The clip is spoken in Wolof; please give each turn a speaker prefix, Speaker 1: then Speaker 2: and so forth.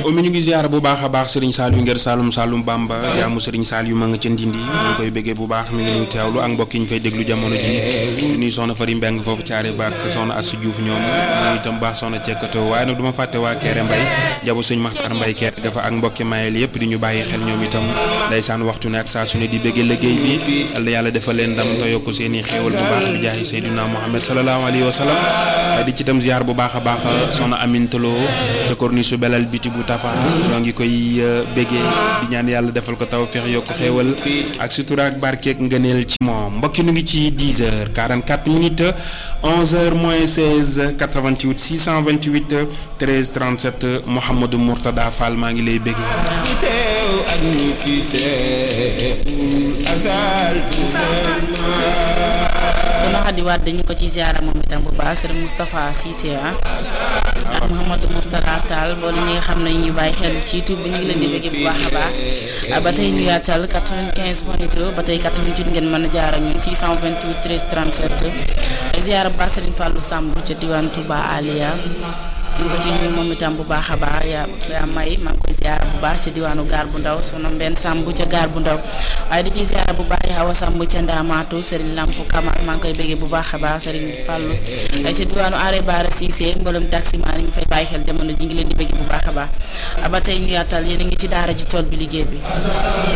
Speaker 1: omi ñu ngi ziar bu baax a baax Serigne Saliou ngir Saloum Saloum Bamba jaamu Serigne Saliou ma nga ca Ndindi ñu ngi koy bëggee bu baax mi ngi ñuy teewlu ak mbokk yi ñu fay déglu jamono ji nuy soxna Fari Mbeng foofu caare baak soxna Assou Diouf ñoom ñu itam baax soxna cekkatoo waaye nag du ma fàtte waa Kéré Mbay jabu sëñ Maxtar Mbay Kéré dafa ak mbokki mayel yëpp di ñu bàyyi xel ñoom itam ndeysaan waxtu ne ak saa su ne di bëggee liggéey bi yàlla yàlla defal leen ndam te yokk seen i xéewal bu baax bi jaahi Seydina Muhammad sallallahu alayhi wa sallam di ci itam ziar bu baax a baax soxna Amintaloo ca corniche belal biti bu tafa ñoo ngi koy béggee di ñaan yàlla defal ko taw feex yokk xéewal ak sutura ak barkeek ngëneel ci moom mbokki nu ngi ci 10 heures 44 minutes 11 heures moins 16 88 628 13 37 Mouhamadou Mourtada Fall maa ngi lay béggee
Speaker 2: soxna Xadi Wàdd dañu ko ci ziara moom itam bu baax sëriñ Moustapha Cissé ah ak Mouhamadou Mourtada Tall mboolu ñi nga xam ne ñu bàyyi xel ci YouTube bi ñu ngi leen di bëgg bu baax a baax ba tey ñu yaatal 95 point 2 ba tey 88 ngeen mën a jaar ak ñun 628 13 37 ziara bu baax sëriñ Fallou Samb ca diwaan Touba Aliya ñu ko ci nuyu moom itam bu baax a baax yaa yaa may maa ngi koy ziara bu baax ca diwaanu gaar bu ndaw soxna Mbène Samb ca gaar bu ndaw waaye di ci ziara bu baax yaa wa Samb ca Ndaamaatu Serigne Lamp Kamal maa ngi koy bëggee bu baax a baax Serigne Fallou ca diwaanu Are Baara Cissé mboolem taximaan yi ñu fay bàyyi xel jamono ji ngi leen di bëggee bu baax a baax ba tey ñu yaatal yéen a ngi ci daara ji tool bi liggéey bi